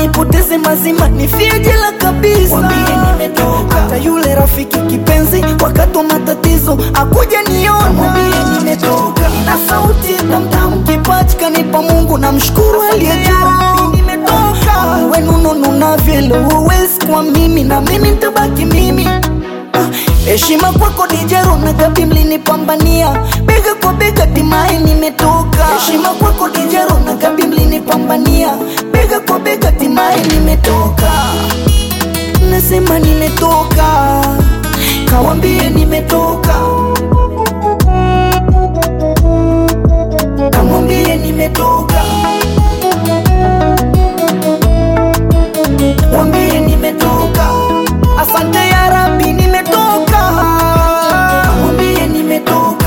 nipoteze mazima nifie jela kabisa Wambie nimetoka hata yule rafiki kipenzi wakati wa matatizo akuja niona Wambie nimetoka na sauti tamtam kipaji kanipa Mungu na mshukuru aliye juu nimetoka wenunununa vile huwezi kwa mimi na mimi nitabaki mimi Ah, heshima kwako dijero na gabi mlinipambania bega kwa bega timai nimetoka heshima kwako dijero na gabi mlinipambania bega kwa bega timai nimetoka nasema nimetoka kawambie nimetoka kamwambie nimetoka wambie nimetoka asante ya rabi nimetoka wambie nimetoka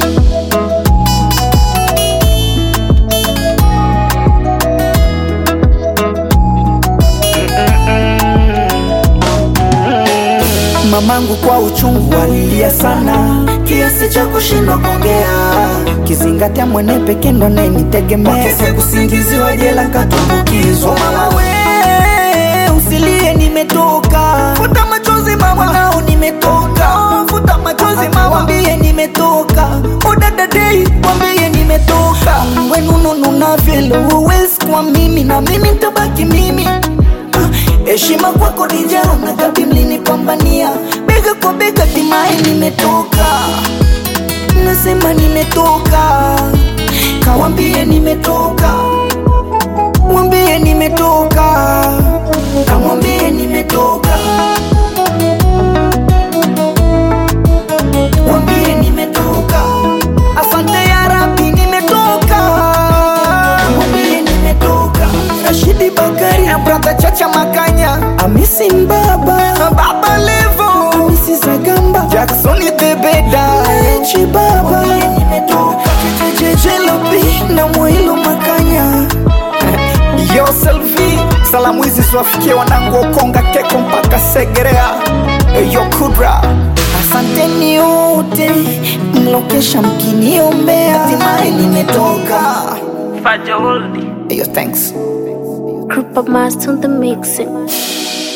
mamangu kwa uchungu alilia sana kiasi cha kushindwa kuongea kizingatia mwene peke ndo nenitegemea kese kusingiziwa jela katumbukizwa mama we usilie nimetoka futa machozi mama nao nimetoka futa machozi mama wambie nimetoka udadadei wambie nimetoka wenunununa vile huwezi kwa mimi na mimi ntabaki mimi heshima kwako dijaro na gabi mlinipambania bega kwa bega timai nimetoka nasema nimetoka kawambie nimetoka mwambie nimetoka kamwambie nimetoka mwambie nimetoka asante ya rabi nimetoka mwambie nimetoka rashidi bakari na brother chacha makanya amisi mbaba baba levo amisi zagamba jacksoni bebeda echi baba nimetoka jejejelobi na mwilo makanya yo selvi salamu hizi ziwafikie wanangu okonga keko mpaka segerea yo kudra asanteni yote mlokesha mkiniombea hatimaye nimetoka Fajoldi. yo thanks Group of Mars on the mixing.